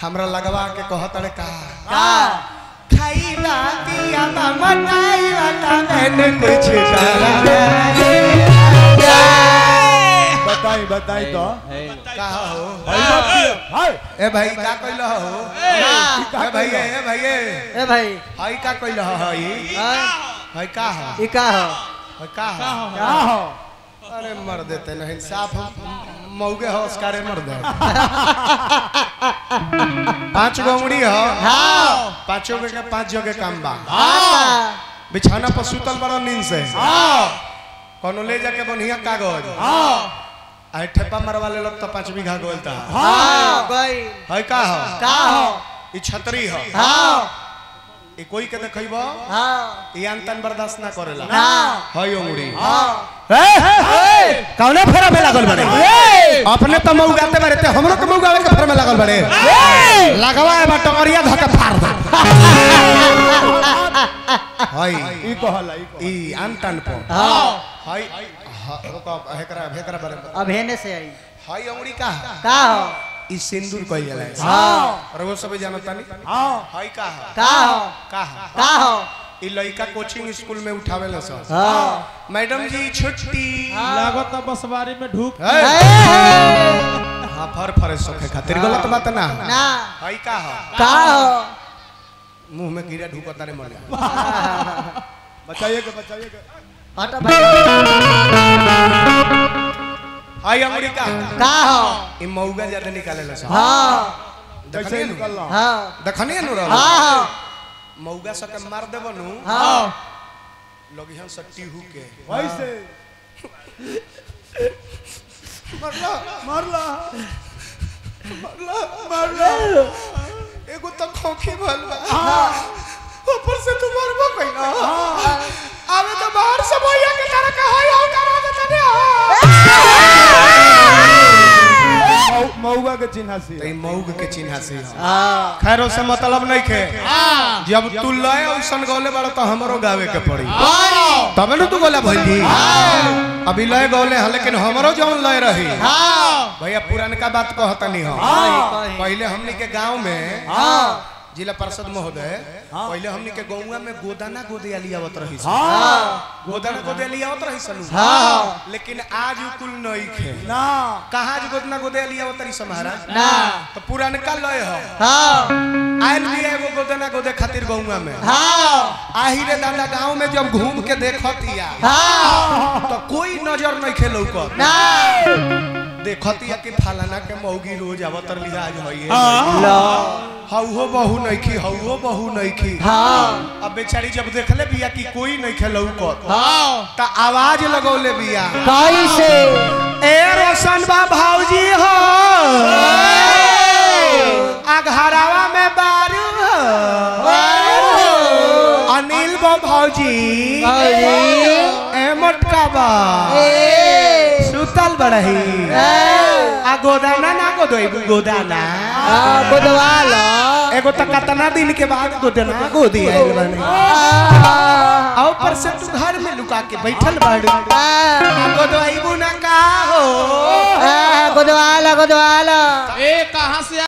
हमरा लगवा के कहत रे का का खाई ना दिया ना मनाई ना मैंने कुछ करा बताई बताई तो का हो भाई बाप की- हाय ए भाई का कइल हो ए भाई ए भाई ए भाई हाई का कइल हो हाई हाँ, हाई का हो ई का हो हाई का हो क्या हो अरे मर देते नहीं साफ मौगे हो उसकारे मर दे पांच गो उंगली हो हाँ पांचों के के पांच जगह काम बा हाँ बिछाना पर सुतल बड़ा नींद से कोनो ले जाके बढ़िया कागज आई ठेपा मरवा ले लोग तो पांच बीघा गोलता हाँ गई है का हो का हो ई छतरी हो हाँ ई कोई के देखइबो हाँ ई अंतन बर्दाश्त ना करेला ना है उंगली हाँ कौने फेरा में लागल बड़े अपने तो मौगाते बारे ते हमरो के मौगावे के फेरा में लागल बड़े लगवा है टंगरिया धके फाड़ दे हाय ई कहला ई कहला। ई अंतन पर हाँ हाय हा- रुको हेकरा हेकरा बारे में अब हेने से आई हाय उंगली का का हो ई सिंदूर कइल जाला है हाँ और वो सब जानता नहीं हाँ हाय का है का हो का है का हो ई लइका कोचिंग स्कूल में उठावे ला सब हाँ मैडम जी छुट्टी लागत बसवारी में ढूक है? ए, हाँ फर फर सोखे खातिर गलत बात ना ना हाय का है का हो मुंह में कीड़ा ढुकता रे मर बचाइए के बचाइए के हट भाई हाय अंगुरी का का हो ई मौगा ज्यादा निकाले ला सब हाँ कैसे देखनिए नु निकलना हाँ देखनिए नु रहल हाँ मौगा सके मार देबो नु हाँ लोग हम सट्टी हु के वैसे मरला मारला मरला मरला एगो तो खोखी भल बा ऊपर से तू मरबो कइला आवे तो बाहर से भैया के तरह का हाय हाय करा देता ने मऊ- मऊगा के चिन्ह से तो ई मौग के चिन्ह से हाँ खैर से मतलब नहीं खे जब तू लय औसन गौले बाड़ा तो हमरो गावे के पड़ी तबे न तू गोला भइली अभी लय गौले हैं लेकिन हमरो जौन लय रही हाँ भैया पुरानका बात कहता नहीं हो कही। पहले हमनी के गांव में हाँ जिला पार्षद महोदय पहले हमनी के गौवा में गोदाना गोदिया लियावत रही सन। हाँ गोदाना गोदिया लियावत रही सन हाँ लेकिन आज उ कुल नहीं खे ना कहाँ आज गोदना गोदिया लियावत रही सन महाराज ना तो पुरानका लय हो हाँ आयल भी एगो गोदना गोदे खातिर गौवा में हाँ आही रे दादा गांव में जब घूम के देखतिया हाँ तो कोई नजर नहीं खेलौ कर ना देखतिया कि फलाना के मौगी रोज आवतर लिहाज होइए लो हौहो बहू नइखी हौहो बहू नइखी हाँ अब बेचारी जब देखले बिया कि कोई नहीं खेलौ कर हाँ त आवाज लगौले बिया कैसे ए रोशन बा भौजी हो आ घरावा में बारू हो अनिल बा भौजी ए मोटका बा सुतल बड़ही आ गोदाना ना गोदोई गोदाना बुधवार एगो त कतना दिन के बाद गोदाना गोदी आइल बने आ ऊपर से तू घर में लुका के बैठल बाड़ू आ गोदोई बुना का हो बुधवार बुधवार ए कहाँ से